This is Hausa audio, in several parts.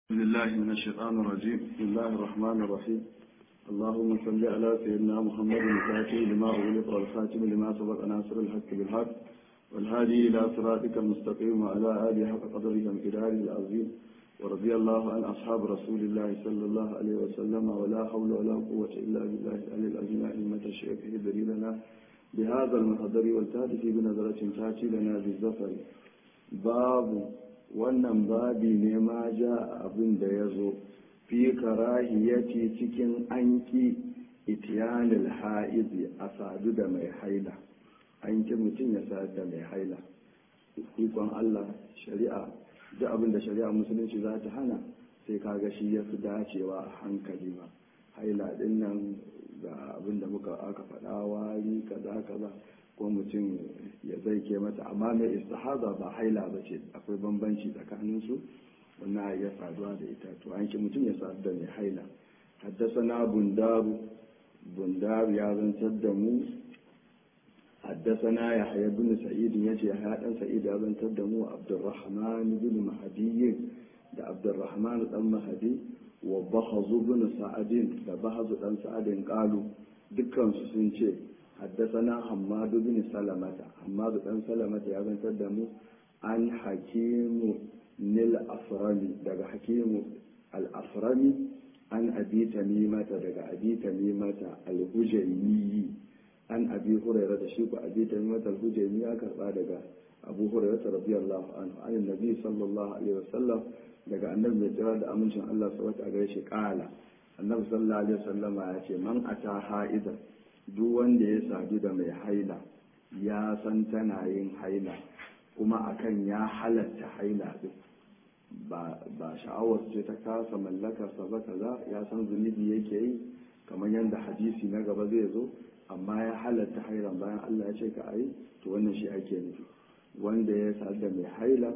بسم الله من الشيطان الرجيم بسم الله الرحمن الرحيم اللهم صل على سيدنا محمد الفاتح لما أغلق والخاتم لما سبق ناصر الحق بالحق والهادي إلى صراطك المستقيم وعلى آله حق قدره وامتداره العظيم ورضي الله عن أصحاب رسول الله صلى الله عليه وسلم ولا حول ولا قوة إلا بالله العلي العظيم أئمة الشيخ ادري لنا بهذا المحضر والتاتي بنظرة تاتي لنا بالظفر باب wannan babi ne ma ja abin da ya zo fi karahiyati cikin anki itiyanil ha'izi a sadu da mai haila an ki mutum ya sadu da mai haila ikon Allah shari'a duk abin da shari'a musulunci za ta hana sai kaga shi ya fi dacewa a hankali ma haila din nan ga abin da muka aka faɗa wari kaza kaza ko mutum ya zai ke mata amma mai istihaza ba haila ba ce akwai bambanci tsakanin su wannan ya saduwa da ita to an ki mutum ya sadu da mai haila haddasana bundaru bundaru ya zantar da mu haddasana ya haya bin sa'id ya ce ya dan sa'id ya zantar da mu abdurrahman bin mahdi da abdurrahman dan mahdi wa bahazu bin sa'adin da bahazu dan sa'adin qalu dukkan su sun ce حدثنا حماد بن سلمة حماد بن سلمة يا بن تدمو عن حكيم نيل أفرمي دقى حكيم الأفرمي عن أبي تميمة دقى أبي تميمة الهجيمي عن أبي هريرة شيخ أبي تميمة الهجيمي أكبر دقى أبو هريرة رضي الله عنه عن النبي صلى الله عليه وسلم دقى النبي جراد أمن الله سوات أغيش قال النبي صلى الله عليه وسلم يأتي من أتى حائدا duk wanda ya sadu da mai haila ya san tana yin haila kuma akan ya halatta haila din ba sha'awar ce ta kasa mallakarsa ba kaza ya san zunubi yake yi kamar yadda hadisi na gaba zai zo amma ya halatta hailan bayan Allah ya ce ka ayi to wannan shi ake nufi wanda ya sadu da mai haila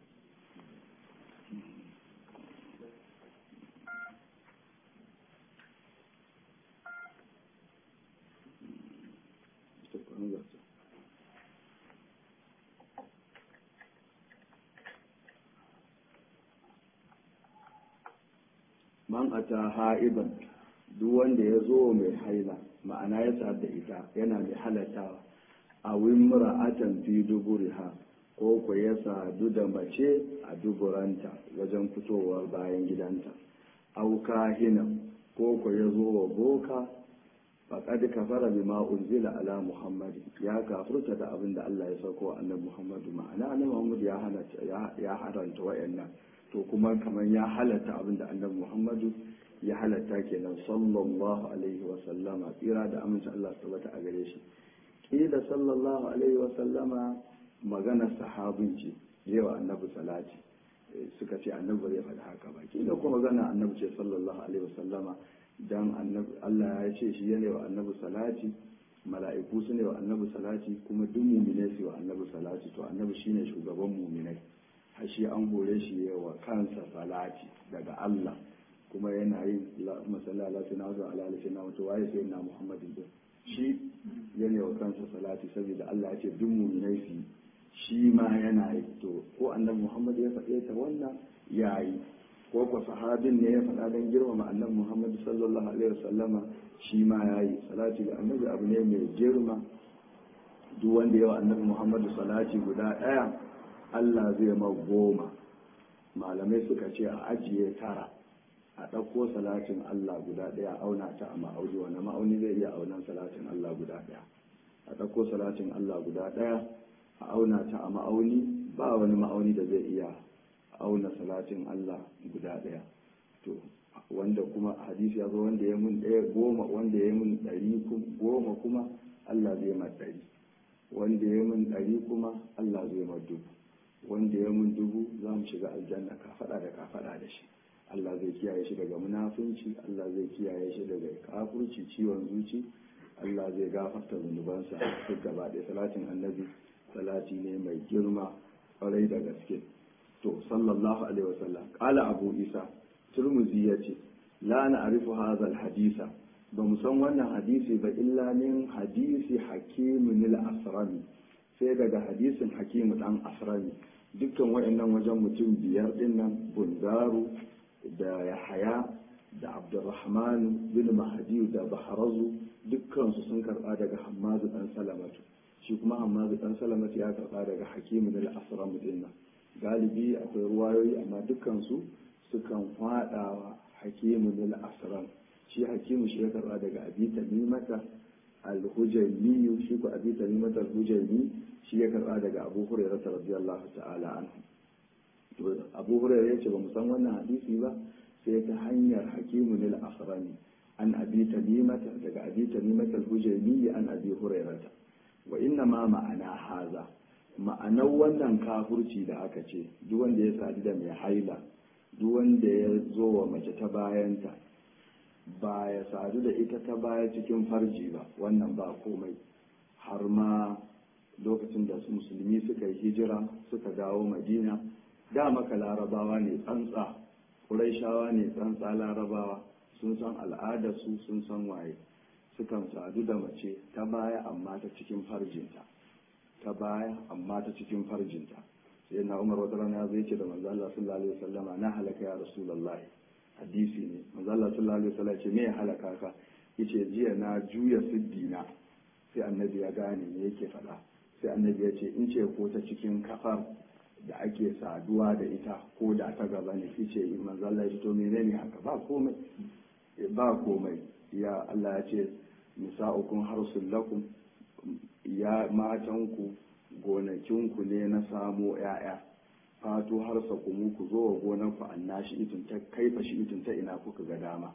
man ata ha'iban duk wanda ya zo mai haila ma'ana ya sa da ita yana mai halattawa a wimra'atan fi duburiha ko ku ya sadu da mace a duburanta wajen fitowar bayan gidanta au kahina ko ku ya zo wa boka faƙad kafara bima unzila ala muhammad ya kafurta da abin da Allah ya sauko wa annabi muhammadu ma'ana annabi muhammad ya halatta ya haranta wayannan to kuma kamar ya halatta abin da annabi muhammadu ya halatta kenan sallallahu alaihi wa sallama tsira da amincin Allah su tabbata a gare shi kila sallallahu alaihi wa sallama magana sahabin ce yawa annabi salati suka ce annabi bai faɗi haka ba kila kuma magana annabi ce sallallahu alaihi wa sallama dan Allah ya ce shi yana wa annabi salati mala'iku su ne wa annabi salati kuma duk mumine su wa annabi salati to annabi shine shugaban muminai har shi an hore shi wa kansa salati daga Allah kuma yana yin masalla sai na wato ala sai na wato waye sai na Muhammadin din shi yana wa kansa salati saboda Allah ya ce duk muminai su shi ma yana yi to ko annabi Muhammad ya faɗe ta wannan yayi ko ko sahabin ne ya faɗa don girmama annabi Muhammad sallallahu alaihi wasallama shi ma yayi salati ga annabi abu ne mai girma duk wanda yawa annabi Muhammad salati guda ɗaya Allah zai ma goma malamai suka ce a ajiye tara a ɗauko salatin Allah guda ɗaya auna ta a ma'auni wani ma'auni zai iya aunan salatin Allah guda ɗaya a ɗauko salatin Allah guda ɗaya a auna ta a ma'auni ba wani ma'auni da zai iya auna salatin Allah guda ɗaya to wanda kuma hadisi ya zo wanda ya mun ɗaya goma wanda ya mun ɗari goma kuma Allah zai ma ɗari wanda ya mun ɗari kuma Allah zai ma dubu wanda ya mun dubu za mu shiga aljanna ka faɗa da ka faɗa da shi Allah zai kiyaye shi daga munafunci Allah zai kiyaye shi daga kafurci ciwon zuci Allah zai gafarta zunubansa duk gaba ɗaya salatin annabi salati ne mai girma kwarai da gaske to sallallahu alaihi wasallam qala abu isa turmuzi yace la na'rifu hadha alhadisa ba mu san wannan hadisi ba illa min hadisi hakimun al-asrami sai daga hadisin hakimu dan asrami dukkan waɗannan wajen mutum biyar din nan bundaru da yahaya da abdurrahman bin mahadi da baharazu dukkansu sun karba daga hammazu dan salamatu shi kuma hammazu dan salamatu ya karba daga hakimu da asram dinna galibi akwai ruwayoyi amma dukkansu sukan fadawa hakimu da asram shi hakimu shi ya karba daga abi tamimata al-hujaymi shi ko abi tamimata al-hujaymi shi ya karba daga abu hurairah radiyallahu ta'ala anhu to abu hurairah yace ba mu san wannan hadisi ba sai ta hanyar hakimu lil asrani an abi tamimata daga abi tamimata al-hujaymi an abi hurairah wa inna ma ma'ana haza ma'anar wannan kafurci da aka ce duk wanda ya sadu da mai haila duk wanda ya zo wa mace ta bayanta ba ya sadu da ita ta baya cikin farji ba wannan ba komai har ma lokacin da su musulmi suka yi hijira suka dawo madina da maka larabawa ne tsantsa ƙuraishawa ne tsantsa larabawa sun san al'adarsu sun san waye sukan sadu da mace ta baya amma ta cikin farjinta ta baya amma ta cikin farjinta sai na umar wata rana zai ce da manzo Allah sallallahu alaihi wasallama na halaka ya rasulullahi hadisi ne manzo Allah sallallahu alaihi wasallam ce me ya halaka ka yace jiya na juya siddina sai annabi ya gane me yake faɗa sai annabi ya ce in ce ko ta cikin kafar da ake saduwa da ita ko da ta gaba ne yace manzo Allah ya ce to menene haka ba komai ba komai ya Allah ya ce nisa'ukum harsul lakum ya matanku gonakinku ne na samo ‘ya'ya fato har sakumu ku zo wa gonarku annashi itin ta kaifa shi itin ta ina kuka ga dama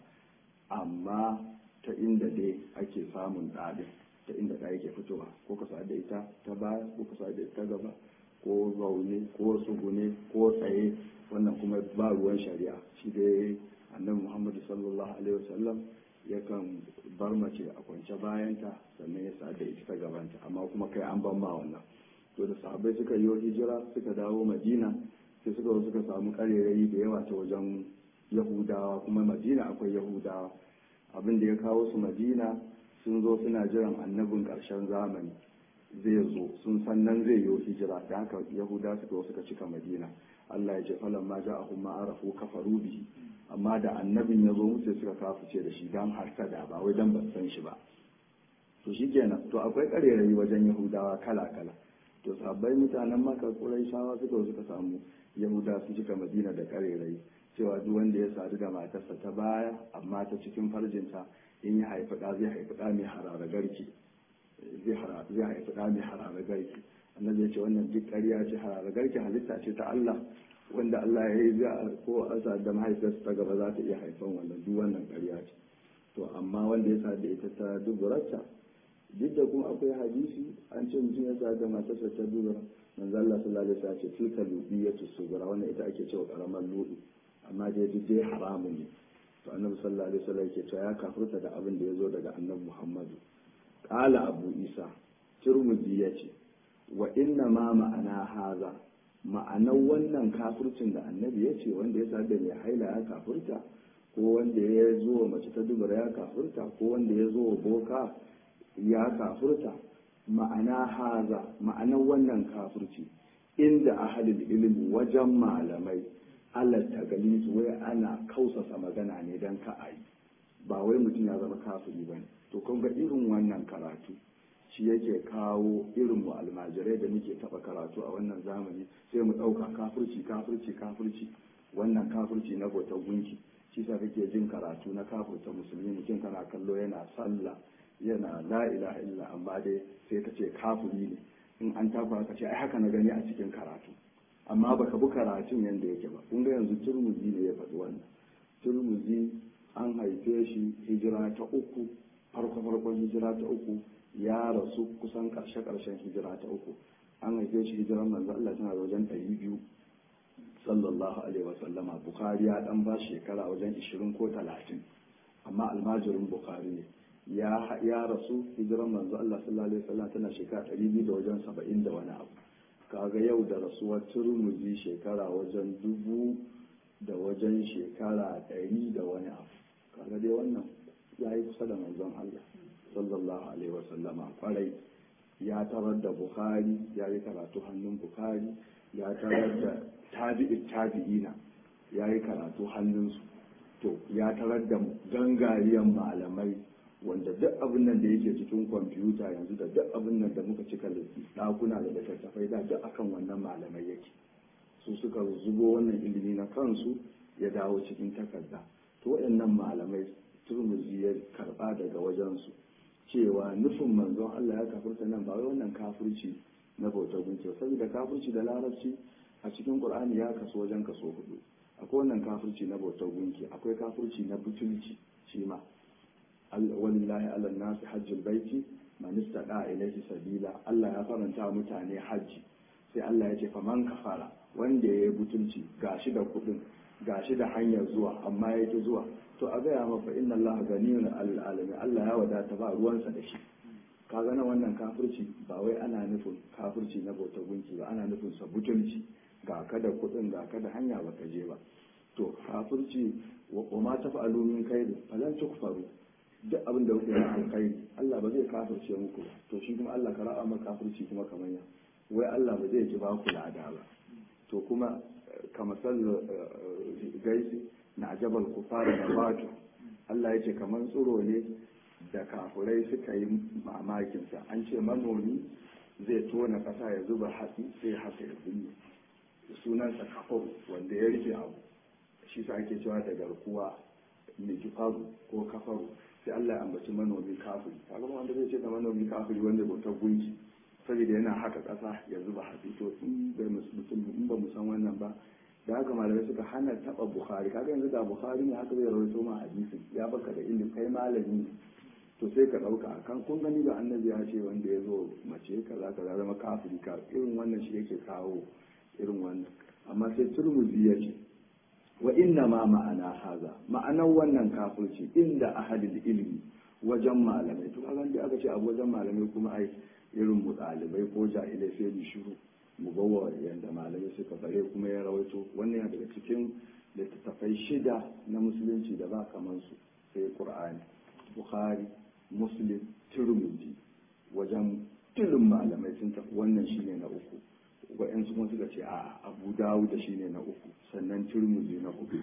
amma ta inda dai ake samun ɗaɗin ta inda ɗaya ke fitowa ko ka da ita ta baya ko ka da ita gaba ko zaune ko sugune ko tsaye wannan kuma ba ruwan shari'a shi dai annabi muhammadu sallallahu alaihi wasallam yakan bar mace a kwance bayanta sannan ya sa da ita ta gabanta amma kuma kai an ban ma wannan to da sahabbai suka yi hijira suka dawo madina sai suka zo suka samu karerayi da yawa ta wajen yahudawa kuma madina akwai yahudawa abin da ya kawo su madina sun zo suna jiran annabin ƙarshen zamani zai zo sun san nan zai yi hijira da haka yahuda suka suka cika madina allah ya ce falan ma ja'ahum ma arafu kafaru bihi amma da annabin ya zo musu suka kafuce da shi dan hasada ba wai dan ban san shi ba to shikenan to akwai karerayi wajen yahudawa kala kala to sabbai mutanen maka shawa suka suka samu yahuda su cika madina da karerayi cewa duk wanda ya sadu da matarsa ta baya amma ta cikin farjinta in ya haifi ɗa zai haifi ɗa mai harara garki zai haifi ɗa mai harara garki annabi ya ce wannan duk ƙarya ce harara garki halitta ce ta Allah wanda Allah ya yi za ko a sa da mahaifiyarsa ta gaba za ta iya haifan wannan duk wannan ƙarya ce to amma wanda ya sa da ita ta duburarta duk da kuma akwai hadisi an ce mutum ya sa da matarsa ta dubura manzo Allah sallallahu alaihi wasallam ce tilka lubiyatu sugura wannan ita ake cewa karamar ludu amma dai duk dai haramun ne to annabi sallallahu alaihi wasallam yake cewa ya kafirta da abin da ya zo daga annabi Muhammadu qala abu isa turmuzi yace wa inna ma ma'ana haza ma'anar wannan kafircin da annabi ya ce wanda ya da mai haila ya kafirta ko wanda ya zo wa mace ta dubura ya kafirta ko wanda ya zo wa boka ya kafirta ma'ana haza ma'anar wannan kafirci inda ahalil ilimi wajen malamai Allah ta gali wai ana kausasa magana ne don ka a yi ba wai mutum ya zama kafiri ba ne to kun ga irin wannan karatu shi yake kawo irin mu almajirai da muke taba karatu a wannan zamani sai mu ɗauka kafirci kafirci kafirci wannan kafirci na bautar gunki shi sa kake jin karatu na kafirta musulmi mutum kana kallo yana sallah yana la ilaha illa amma dai sai ka ce kafiri ne in an tafa ka ce ai haka na gani a cikin karatu amma baka bi karatun yanda yake ba kun ga yanzu turmuzi ne ya faɗi wannan turmuzi an haife shi hijira ta uku farko farkon hijira ta uku ya rasu kusan karshe karshen hijira ta uku an haife shi hijiran manzo Allah tana da wajen ɗari biyu sallallahu alaihi wasallama bukhari ya dan ba shekara wajen ishirin ko talatin amma almajirin bukhari ne ya ya rasu hijiran manzo Allah sallallahu alaihi wasallam tana shekara ɗari biyu da wajen saba'in da wani abu kaga yau da rasuwar turmuzi shekara wajen dubu da wajen shekara ɗari da wani abu kaga dai wannan ya yi kusa da manzon Allah sallallahu alaihi wasallama kwarai ya tarar da bukhari ya yi karatu hannun bukhari ya tarar da tabi'i tabi'ina ya yi karatu hannunsu to ya tarar da gangariyan malamai wanda duk abin nan da yake cikin kwamfuta yanzu da duk abin nan da muka cika ɗakuna da littattafai da duk akan wannan malamai yake su suka zubo wannan ilimi na kansu ya dawo cikin takarda to waɗannan malamai turmuzi ya karɓa daga wajensu cewa nufin manzon Allah ya kafirta nan ba wai wannan kafirci na bautar gunki saboda kafirci da larabci a cikin Qur'ani ya kaso wajen kaso hudu akwai wannan kafirci na bautar gunki akwai kafirci na butulci shi ma walillahi ala nasi hajjul baiti man istada ilayhi sabila Allah ya faranta mutane hajji sai Allah ya ce fa man kafara wanda ya yi butulci gashi da kudin gashi da hanyar zuwa amma ya ki zuwa to a gaya maka inna Allah ganiyun alal alamin Allah ya wadata ba ruwansa da shi ka gana wannan kafirci ba wai ana nufin kafirci na bauta gunki ba ana nufin sa butulci ga ka da kudin ga ka da hanya ba ka je ba to kafirci wa ma tafa'alu min khairin falan tukfaru duk abin da kuke yi alkhairi Allah ba zai kafirce muku ba to shi kuma Allah ka ra'a maka kafirci kuma kamar ya wai Allah ba zai ki ba ku lada ba to kuma kamar sallar gaisi na ajabar kufara da wato Allah ya ce kamar tsoro ne da kafurai suka yi mamakinsa an ce manomi zai tona ƙasa ya zuba hatsi sai haka ya binne sunansa kafaru wanda ya rike abu shi sa ake cewa da garkuwa mai kifaru ko kafaru sai Allah ya ambaci manomi kafiri kaga wanda zai ce da manomi kafiri wanda bautar gunki saboda yana haka ƙasa ya zuba hatsi to in ba mu san wannan ba da haka malamai suka hana taba bukhari kaga yanzu da bukhari ne haka zai rawaito ma hadisin ya baka da ilimi kai malami to sai ka dauka kan kun gani da annabi ya ce wanda ya zo mace kaza kaza zama kafiri ka irin wannan shi yake kawo irin wannan amma sai turmuzi ya ce wa inna ma ma'ana haza ma'anar wannan kafirci inda ahadil ilmi wajen malamai to kaga da aka ce a wajen malamai kuma ai irin mu ɗalibai ko jahilai sai mu shiru mu bawa yadda malamai suka bare kuma ya rawaito wannan yana daga cikin littattafai shida na musulunci da ba kamar su sai qur'ani bukhari muslim tirmidhi wajen tilin malamai sun tafi wannan shine na uku wa'yansu kuma suka ce a abu dawud shine na uku sannan tirmidhi na hudu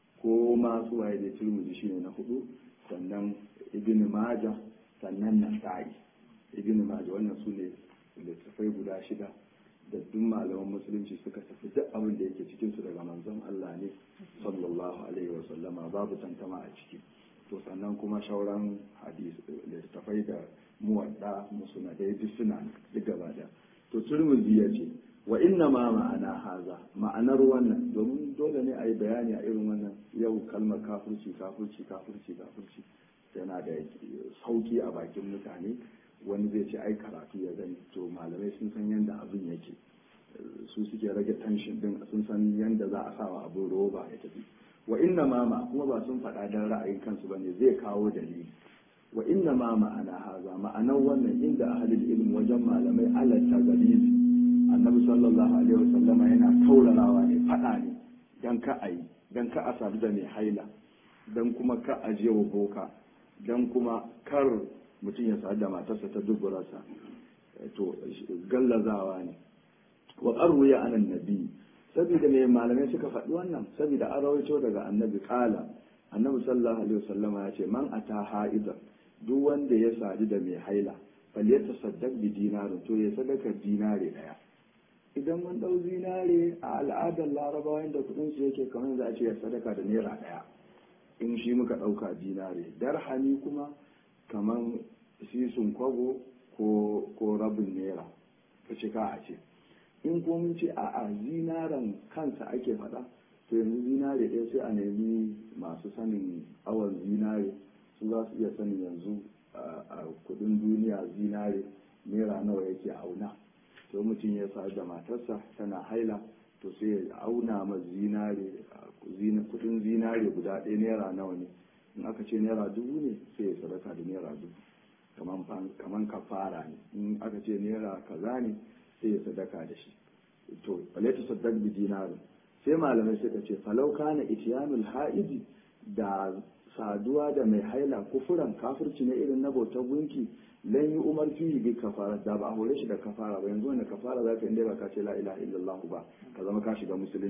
ko masu waye da tirmidhi shine na hudu sannan ibn majah sannan nasa'i ibn majah wannan su ne littattafai guda shida da duk malaman musulunci suka tafi duk abin da yake cikin su daga manzon Allah ne sallallahu alaihi wa sallama babu tantama a ciki to sannan kuma shauran hadis littattafai da muwadda musnadai duk suna duk gaba da to turmuzi ya ce wa inna ma ma'ana haza ma'anar wannan domin dole ne a yi bayani a irin wannan yau kalmar kafirci kafirci kafirci kafirci yana da sauki a bakin mutane wani zai ce ai karatu ya gani to malamai sun san yadda abin yake su suke rage tension din sun san yadda za a sawa abin roba ya tafi wa inna mama kuma ba sun faɗa don ra'ayin kansu bane zai kawo dalili wa inna ma ma'ana haza ma'anar wannan inda ahalil ilm wajen malamai alatta galizi annabi sallallahu alaihi wasallama yana taurarawa ne faɗa ne dan ka a yi dan ka a sadu da mai haila dan kuma ka a je wa boka dan kuma kar mutum ya sadu da matarsa ta duburarsa to gallazawa ne wa qarruya anan nabi saboda mai malamai suka faɗi wannan saboda an rawaito daga annabi kala annabi sallallahu alaihi wasallama ya ce man ata ha'idan duk wanda ya sadu da mai haila fal ya tasaddaq bi dinarin to ya sadaka dinare daya idan mun dau zinare a al'adar larabawa inda kudin su yake kamar za a ce ya sadaka da naira daya in shi muka dauka dinare darhami kuma kamar sisun kwabo ko ko rabin naira ka ce ka a ce in ko mun ce a a zinaren kansa ake faɗa to yanzu zinare ɗaya sai a nemi masu sanin awon zinare su za su iya sanin yanzu a kudin duniya zinare naira nawa yake auna to mutum ya sa da matarsa tana haila to sai ya auna ma zinare kudin zinare guda ɗaya naira nawa ne in aka ce naira dubu ne sai ya sadaka da naira dubu kaman kafara ne in aka ce naira kaza ne sai ya sadaka da shi to falaitu saddaq bi dinarin sai malamai suka ce falau kana itiyanul ha'idi da saduwa da mai haila kufuran kafirci na irin na bautar gunki lan yi umar fihi bi kafara da ba a hore shi da kafara ba yanzu wanda kafara za ka inda ba ka ce la ilaha illallah ba ka zama ka shiga musulunci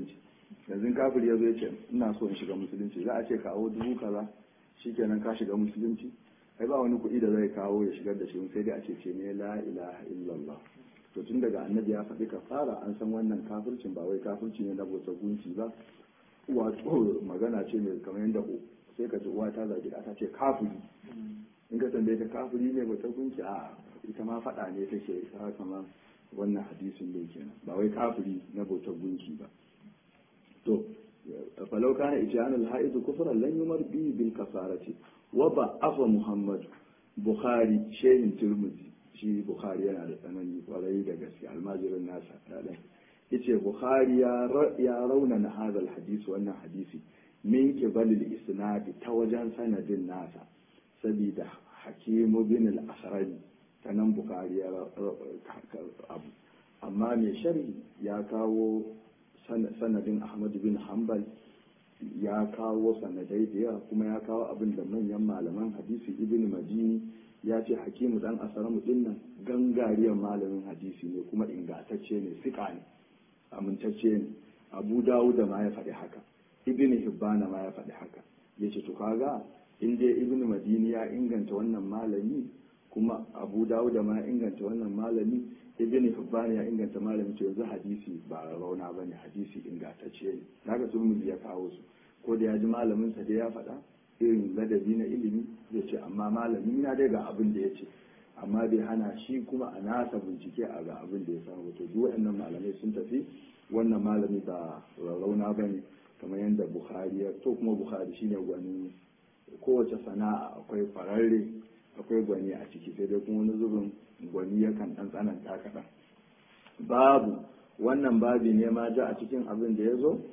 yanzu kafir ya zo ya ce ina so in shiga musulunci za a ce kawo dubu kaza shikenan ka shiga musulunci ai ba wani kuɗi da zai kawo ya shigar da shi sai dai a ce ce ne la ilaha illallah to tun daga annabi ya faɗi kafara an san wannan kafircin ba wai kafirci ne na bautar gunki ba wato magana ce mai kamar yadda sai ka ji uwa ta zagi ta ce kafiri in ka tambaye ta kafiri ne bautar gunki a ita ma faɗa ne take ta kamar wannan hadisin da kenan ba wai kafiri na bautar gunki ba to falau kana ijyanul haidu kufran lan yumar bi bil kafarati wa ba afa muhammad bukhari shehin turmuzi shi bukhari yana da tsanani kwarai da gaske almajirin nasa ɗaɗan yace bukhari ya raunana hadal hadisi wannan hadisi min kibalil isnadi ta wajen sanadin nasa sabida hakimu bin al-asrani ta nan bukhari ya abu amma mai sharhi ya kawo sanadin ahmad bin hanbal ya kawo sanadai da yawa kuma ya kawo abin da manyan malaman hadisi ibn madini ya ce hakimu dan asaramu dinnan gangariyar malamin hadisi ne kuma ingantacce ne sika ne amintacce ne abu dawud ma ya faɗi haka ibn hibbana ma ya faɗi haka ya ce to kaga in dai ibn madini ya inganta wannan malami kuma abu dawud ma ya inganta wannan malami ibn hibban ya inganta malami to yanzu hadisi ba rauna bane hadisi ingantacce ne kaga turmuzi ya kawo su ko da ya ji malamin sa da ya faɗa irin ladabi na ilimi zai ce amma malami na dai ga abin da ya ce amma bai hana shi kuma a nasa bincike a ga abin da ya samu to duk waɗannan malamai sun tafi wannan malami ba rauna bane kamar yadda bukhari ya to kuma bukhari shine gwani kowace sana'a akwai fararre akwai gwani a ciki sai dai kuma wani zubin gwani yakan ɗan tsananta kaɗan babu wannan babi ne ma ja a cikin abin da ya zo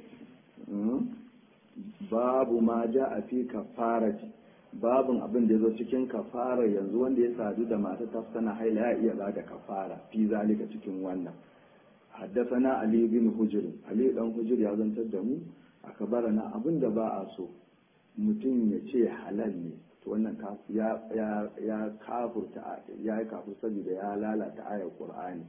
babu ma ja a fi kafarati babin abin da ya zo cikin kafara yanzu wanda ya sadu da mata ta sana haila ya iya bada kafara fi zalika cikin wannan haddasana ali bin hujr ali dan hujr ya zantar da mu aka barana abin da ba a so mutum ya ce halal ne to wannan ya ya kafurta ya yi kafur saboda ya lalata ayar qur'ani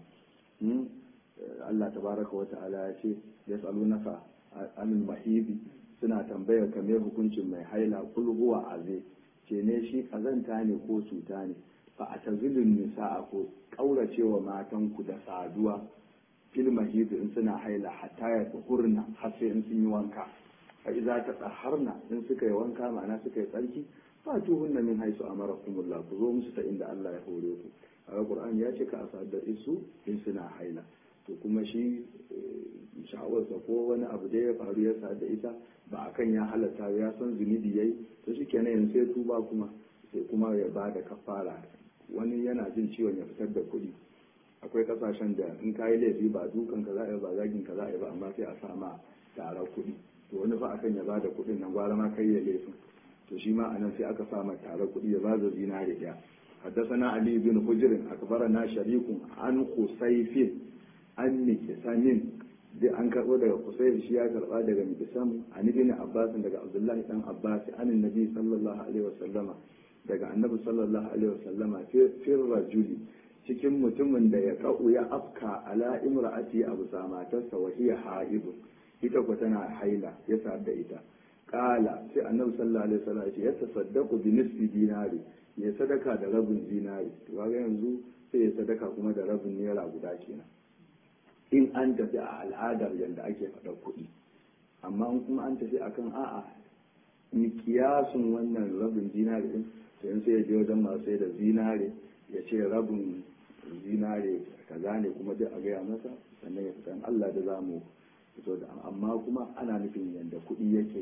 Allah tabaraka wa ta'ala ya ce yas'alunaka anil mahidi suna tambayar ka me hukuncin mai haila kul huwa aze ce ne shi kazanta ne ko cuta ne fa atazilun nisa'a ko kauracewa matan ku da saduwa fil mahidi in suna haila hatta ya hurna har sai in sun yi wanka fa idza tatahharna in suka yi wanka ma'ana suka yi tsarki fa tuhunna min haisu amarakumullah ku zo musu ta inda Allah ya hore ku a Qur'ani ya ce ka asadda isu in suna haila to kuma shi sha'awarsa ko wani abu da ya faru ya sa da ita ba akan ya halatta ya san zunubi yayi to shi kenan yanzu sai tuba kuma sai kuma ya ba da kafara wani yana jin ciwon ya fitar da kuɗi akwai kasashen da in kayi laifi ba dukan ka za a yi ba zagin ka za a yi ba amma sai a sa ma tara kuɗi to wani fa akan ya ba da kuɗin nan gwara ma kai ya laifin to shi ma anan sai aka sa ma tara kuɗi ya ba da zinare ɗaya حدثنا علي بن حجر أخبرنا شريك عن خسيف an mikisamin dai an karɓo daga kusai shi ya karɓa daga mikisam an ibn abbas daga abdullahi dan abbas an annabi sallallahu alaihi wasallama daga annabi sallallahu alaihi wasallama fir rajuli cikin mutumin da ya ka'u ya afka ala imra'ati abu matarsa wa hiya haibun ita ko tana haila ya sa'ad da ita kala sai annabi sallallahu alaihi wasallam ya ce ya tasaddaqu bi nisfi dinari ya sadaka da rabin dinari to kaga yanzu sai ya sadaka kuma da rabin naira guda kenan in an tafi a al'adar yadda ake faɗa kuɗi amma in kuma an tafi akan a'a mikiyasun wannan rabin zinare din to in sai ya je wajen masu sai da zinare ya ce rabin zinare kaza ne kuma duk a gaya masa sannan ya fitan Allah da zamu fito da amma kuma ana nufin yadda kuɗi yake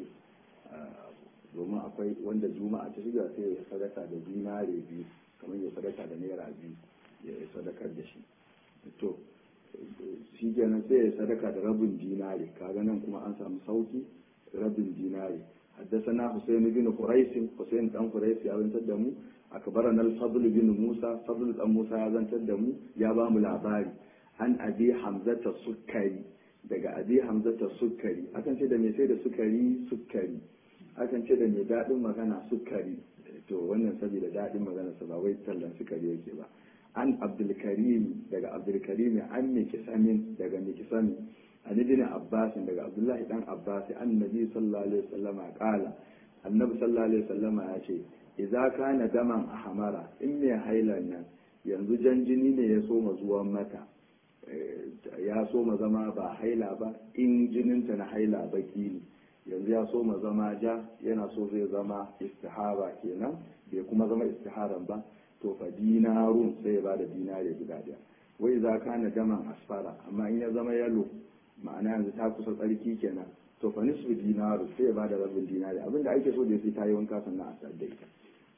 domin akwai wanda juma'a ta shiga sai ya sadaka da zinare biyu kamar ya sadaka da naira biyu ya sadakar da shi to shi kenan sai ya sadaka da rabin dinari kaga nan kuma an samu sauki rabin dinari حدثنا حسين بن قريش حسين بن قريش يا بن تدمو أكبرنا الفضل بن موسى فضل بن موسى يا بن تدمو يا بام العباري عن أبي حمزة السكري daga abi hamzata sukari akan ce da mai sai da sukari sukari akan ce da mai daɗin magana sukari to wannan saboda daɗin magana sa ba wai tallan sukari yake ba an abdulkarim daga abdulkarim an mikisamin daga mikisamin an ibn abbas daga abdullahi dan abbas annabi sallallahu alaihi wasallama qala annabi sallallahu alaihi wasallama ya ce idza kana daman ahmara in mai hailan nan yanzu jan jini ne ya soma zuwan mata ya soma zama ba haila ba in jininta na haila baki ne yanzu ya soma zama ja yana so zai zama istihara kenan bai kuma zama istiharan ba to fa dinarun sai ya bada dinare guda daya wai za ka na daman asfara amma in ya zama yalo ma'ana yanzu ta kusa tsarki kenan to fa nisfu dinaru sai ya bada rabin dinare abinda ake so da sai ta yi wanka sannan a sadda ita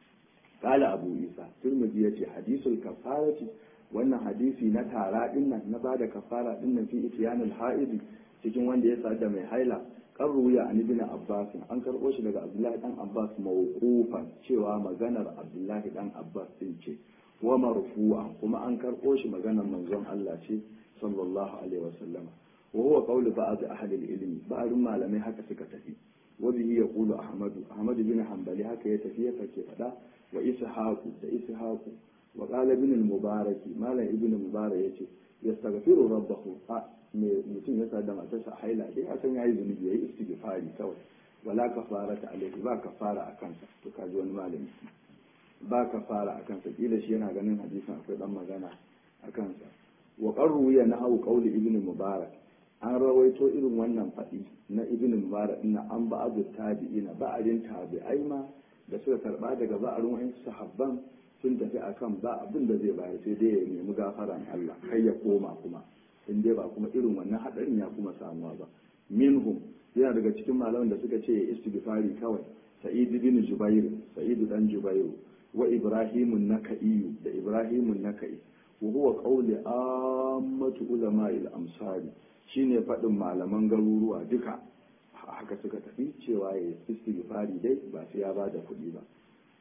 qala abu isa turmudi yace hadisul kafarati wannan hadisi na tara dinnan na bada kafara dinnan fi itiyanul haidi cikin wanda ya sada mai haila kan ruya an ibn abbas an karbo shi daga abdullahi dan abbas mawqufan cewa maganar abdullahi dan abbas din ce wa marfu'a kuma an karbo shi maganar manzon Allah ce sallallahu alaihi wasallam wa huwa qawlu ba'd ahli al-ilm ba'd malamai haka suka tafi wa bihi yaqulu ahmad ahmad bin hanbali haka ya tafi ya fake fada wa ishaqu da ishaqu wa qala ibn al-mubarak malam ibn mubarak yace yastaghfiru rabbahu me mutum ya sa da matarsa haila dai a san yayi zunubi yayi istighfari kawai wala kafarata alaihi ba kafara a kansa to kaji wani malami ba kafara a kansa kila shi yana ganin hadisin akwai dan magana a kansa wa qarru ya nahu qawli ibn mubarak an rawaito irin wannan faɗi na ibn mubarak na an ba abu tabi'ina ba'arin tabi'ai ma da suka karba daga ba'arin wa'in sahabban sun tafi akan ba abin da zai bayar sai dai ya nemi gafaran Allah kai ya koma kuma in dai ba kuma irin wannan hadarin ya kuma samuwa ba minhum yana daga cikin malaman da suka ce istighfari kawai sa'id bin jubair sa'id dan jubair wa ibrahim nakai da ibrahim nakai wa huwa qawli ammatu ulama'il amsari shine fadin malaman garuruwa duka haka suka tafi cewa ya istighfari dai ba sai ya bada kuɗi ba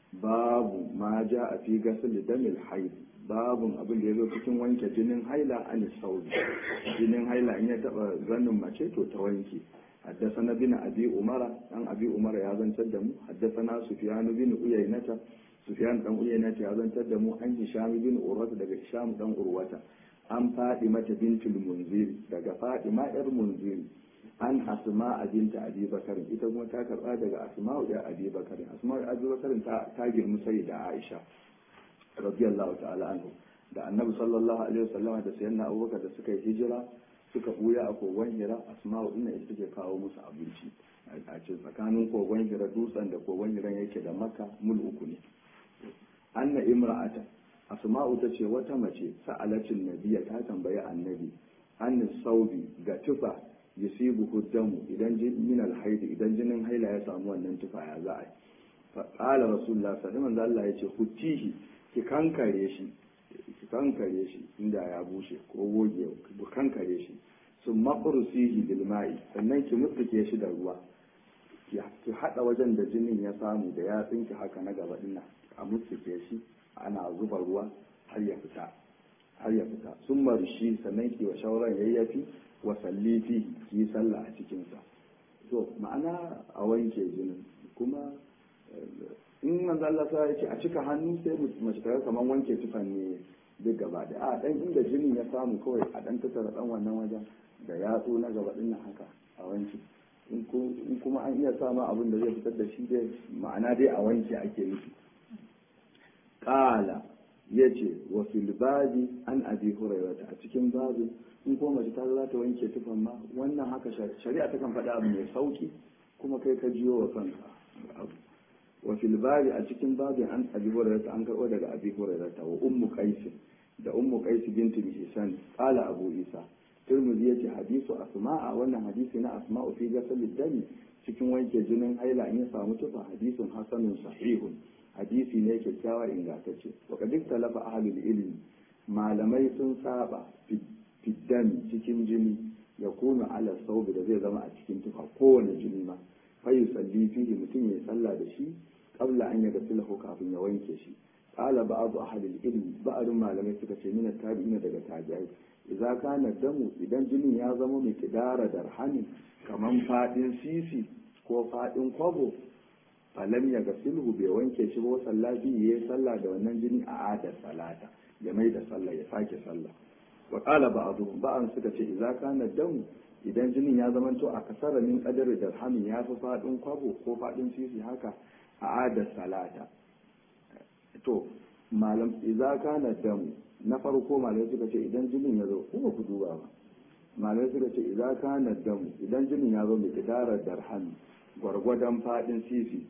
babu ma ja a fi gasar damil haid babun abin da ya zo cikin wanke jinin haila an saudi jinin haila in ya taba zanin mace to ta wanke حدثنا بن أبي أمرة أن أبي أمرة يازن تدمو حدثنا سفيان بن أيينة سفيان بن أيينة يازن تدمو عن هشام بن أروة دقى هشام بن أروة عن فاطمة بنت المنذر دقى فاطمة المنذر an asma binta abi bakarin ita kuma ta karba daga asma'u ya abi bakarin asma'u ya abi bakarin ta ta girmi sai da aisha radiyallahu ta'ala anhu da annabi sallallahu alaihi wasallam da sayyidina abubakar da suka yi hijira suka buya a kogon hira asma'u din ita take kawo musu abinci a ce tsakanin kogon hira dutsen da kogon hiran yake da makka mul uku ne anna imra'ata asma'u ta ce wata mace sa'alatin nabiya ta tambayi annabi an saubi ga tufa yusibu huddamu idan min alhaidi idan jinin haila ya samu wannan tufa ya za a yi fa qala rasulullah sallallahu alaihi wasallam ya ce hutihi ki kankare shi ki kankare shi inda ya bushe ko goge ki kankare shi sun maqrusihi bil ma'i sannan ki mutsuke shi da ruwa ki hada wajen da jinin ya samu da ya tsinki haka na gaba dinnan a mutsuke shi ana zuba ruwa har ya fita har ya fita sun marshi sannan ki wa shauran yayyafi wa salli fi ki sallah a cikinsa to ma'ana a wanke jinin kuma in manzo Allah sa ya ce a cika hannu sai mace ta kamar wanke tufan ne duk gaba da a dan inda jinin ya samu kawai a dan tattara dan wannan wajen da yatsu na gaba din haka a wanke in kuma an iya sama abin da zai fitar da shi dai ma'ana dai a wanke ake nufi qala yace wa fil babi an abi hurairah a cikin babin in kuma mace ta za ta wanke tufan ma wannan haka shari'a ta kan faɗa abu mai sauki kuma kai ka jiyo wa kanka abu wa fil babi a cikin babin an abi hurairah an karɓo daga abi hurairah wa ummu qais da ummu qais binti hisan qala abu isa tirmidhi yace hadisu asma'a wannan hadisi na asma'u fi ghasl dami cikin wanke jinin haila in ya samu tufa hadisun hasanun sahihun hadisi ne kyakkyawa ingantacce wa kadin talafa ahlul ilmi malamai sun saba fiddami cikin jini ya kuna ala saubi da zai zama a cikin tufa kowane jini ma fayu salli fihi mutum ya sallah da shi qabla an ya gasilahu kafin ya wanke shi qala ba'du ahli ilmi ba'dun malamai suka ce min tabi'ina daga tabi'ai idza kana damu idan jinin ya zama mai kidara darhamin kaman fadin sisi ko fadin kwabo falam ya gasilhu bai wanke shi ba sallafi yayi sallah da wannan jini a adar salata ya mai da sallah ya sake sallah wa qala ba'dhum ba'an suka ce idza kana damu idan jinin ya zama to a kasara min kadar dirhamin ya fi fadin kwabo ko fadin sisi haka a adar salata to malam idza kana damu na farko malamai suka ce idan jinin ya zo ko ba ku duba ba malamai suka ce idza kana damu idan jinin ya zo mai kidarar dirham gwargwadon fadin sisi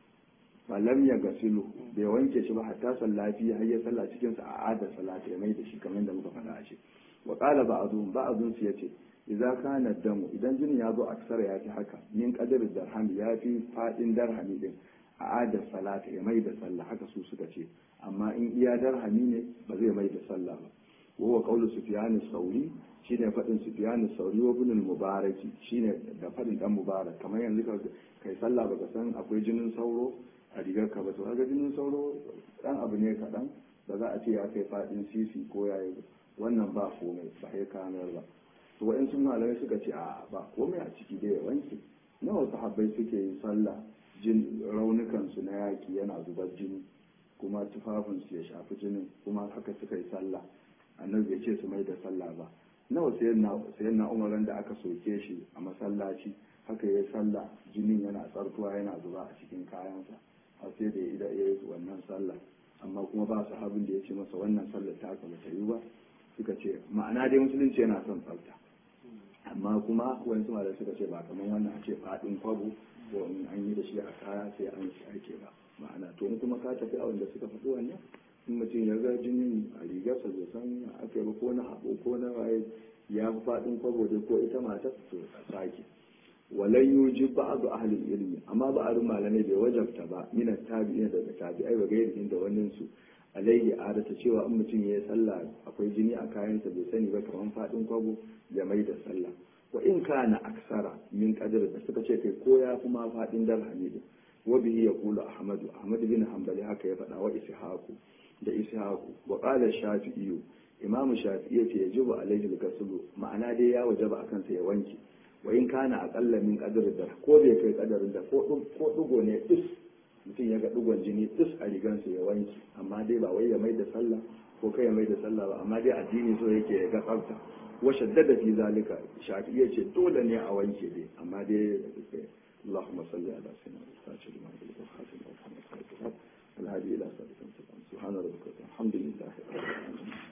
falam ya gasilu bai wanke shi ba hatta sallafi har ya sallah cikin sa a adar salata ya mai da shi kamar da muka faɗa a ce wa qala ba'dhum ba'dhum su yace idza kana damu idan jinin ya zo aksara ya fi haka min qadar dirham ya fi fadin darhami din a adar salata ya mai da sallah haka su suka ce amma in iya darhami ne ba zai mai da sallah ba wa huwa qawlu sufyan as-sauri shine fadin sufyan as-sauri wa ibn al-mubarak shine da fadin dan mubarak kamar yanzu ka kai sallah baka san akwai jinin sauro a rigar ka ba to kaga jinin sauro dan abu ne kaɗan ba za a ce ya kai fadin sisi ko yayi wannan ba komai ba ya kamar ba to wa'in sun malamai suka ce a ba komai a ciki da ya wanke nawa sahabbai suke yin sallah jin raunukansu na yaki yana zubar jini kuma tufafinsu ya shafi jinin kuma haka suka yi sallah annabi bai ce su mai da sallah ba nawa sayan na umaran da aka soke shi a masallaci haka ya yi sallah jinin yana tsartuwa yana zuba a cikin kayansa har sai da ya yi wannan sallah amma kuma ba su habin da ya ce masa wannan sallah ta haka bata yi ba suka ce ma'ana dai musulunci yana son tsafta amma kuma wani suma da suka ce ba kamar wannan a ce faɗin kwabo ko in an yi da shi a kaya sai an shi ake ba ma'ana to in kuma ka tafi a wanda suka faɗi wannan in mutum ya ga jinin a rigarsa bai san aka yi ba ko na haɓo ko na waye ya fi faɗin kwabo dai ko ita matar to a sake walan yuji ba'du ahli ilmi amma ba'arin malamai bai wajabta ba minan tabi'in daga tabi'ai ba gairi da wannan su alaihi adata cewa in mutum ya yi sallah akwai jini a kayansa bai sani ba kamar faɗin kwabo ya mai da sallah wa in kana aksara min qadar da suka ce kai ko ya kuma faɗin darhami din wa bihi yaqulu ahmadu ahmad bin hanbali haka ya faɗa wa ishaqu da ishaqu wa qala shafi'i imam shafi'i yace yajibu alaihi al-ghusl ma'ana dai ya wajaba akan sa ya wanke wa in kana aqalla min qadar da ko bai kai kadarin da ko ko dugo ne is mutum ya ga dugon jini is a rigansa ya wanke amma dai ba wai ya mai da sallah ko kai ya mai da sallah ba amma dai addini so yake ya ga tsafta wa shaddada fi zalika shafi'i yace dole ne a wanke dai amma dai اللهم صل على سيدنا الفاتح لما يغلق الخاتم والحمد لله الهادي الى صراط المستقيم سبحان ربك الحمد لله رب العالمين